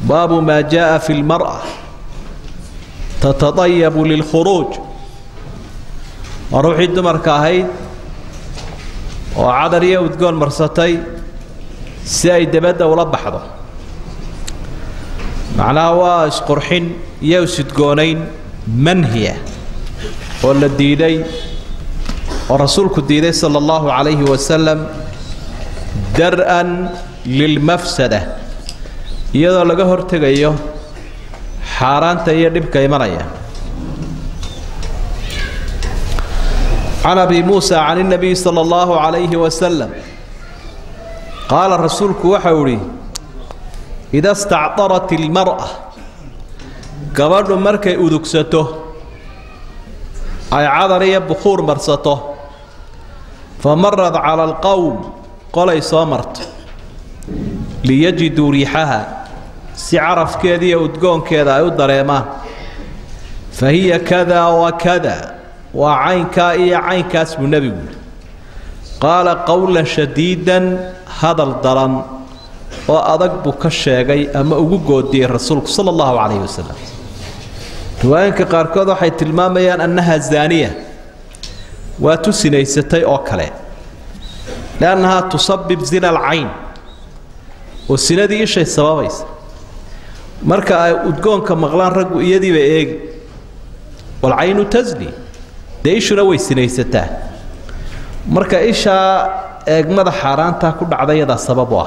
baabu maa jaءa fi اlmarأة tatadayabu lilkhuruuj waa ruuxii dumarka ahayd oo cadar iyo udgoon marsatay si ay debadda ula baxdo macnaha waa isqurxin iyo isidgoonayn manhiya oo la diiday oo rasuulku diiday sala allahu calayhi wasalam dar-an lilmafsada iyadoo laga hortegayo xaaraanta iyo dhibka imanaya can abi muusa can اnabiy salى اllahu عalayhi wasalam qaala rasuulku waxau idhi ida stacdarat اlmarأa gabadhu markay udugsato ay cadar iyo bukuur marsato famarad cala alqowm qolay soo marto liyajiduu riixaha si carafkeeda iyo udgoonkeeda ay u dareemaan fa hiya kada wa kada waa caynkaa iyo caynkaas buu nebigu yidhi qaala qowlan shadiidan hadal daran oo adag buu ka sheegay ama ugu goodiyey rasuulku sala allahu calayhi wasalam riwaayinka qaarkood waxay tilmaamayaan annaha zaaniya waa tu sinaysatay oo kale liannahaa tusabib zina alcayn oo sinadii ishay sababaysa marka ay udgoonka maqlaan raggu iyadiiba eegi walcaynu tasni dee ishuna way sinaysataa marka ishaa eegmada xaaraantaa ku dhacda yadaa sabab u ah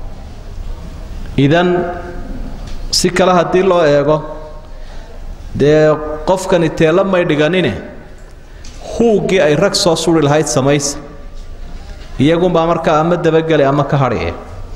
idan si kale haddii loo eego dee qofkani teela may dhiganine huuggii ay rag soo suri lahayd samaysa iyagunbaa markaa ama dabageli ama ka hadhiye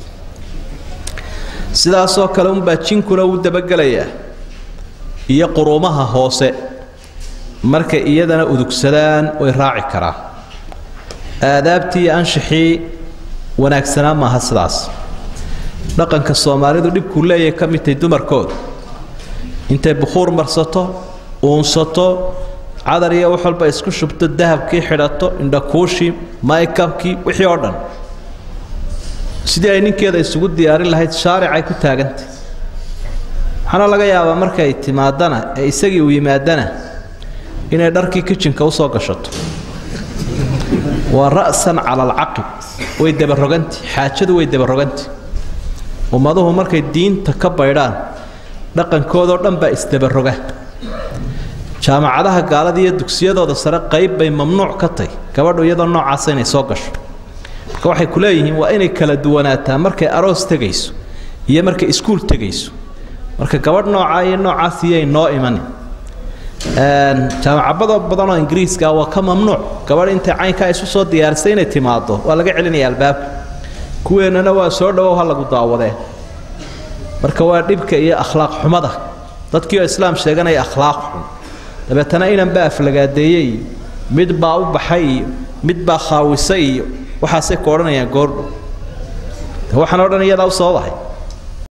sidaasoo kale unbaa jinkuna uu dabagelayaa iyo quruumaha hoose markay iyadana udugsadaan way raaci karaan aadaabtii iyo anshixii wanaagsanaa maaha sidaas dhaqanka soomaalidu dhibkuu leeyahay ka midtay dumarkooda intay bukhuur marsato uunsato cadar iyo wax walba isku shubto dahabkii xidhato indhakuushii maykabkii wixii oo dhan sidii ay ninkeeda isugu diyaarin lahayd shaaricay ku taagantay waxaana laga yaabaa markay timaadana ee isagii uu yimaadana inay dharkii kijinka usoo gashato waa ra'san cala alcaqib way dabaroganti xaajadu way dabaroganti ummaduhu markay diinta ka baydhaan dhaqankoodoo dhan baa isdabaroga jaamacadaha gaalada iyo dugsiyadooda sare qayb bay mamnuuc ka tahy gabadhu iyadoo noocaasa inay soo gasho marka waxay ku leeyihiin waa inay kala duwanaataa markay aroos tegayso iyo markay iskuul tegayso marka gabadh noocaa iyo noocaas iyay noo imanin jaamacabado badanoo ingiriiska waa ka mamnuuc gabadh intay caynkaa isu soo diyaarisay inay timaado waa laga celinaya albaabka kuweennana waa soo dhawow ha lagu daawadee marka waa dhibka iyo akhlaaq xumada dadkii oo islaam sheeganaya akhlaaq xun dabeetana inan baa aflagaadeeyey iyo mid baa u baxay iyo mid baa khaawisay iyo waxaasay ku odhanayaan goordhow waxaan o dhan iyadaa u sababahay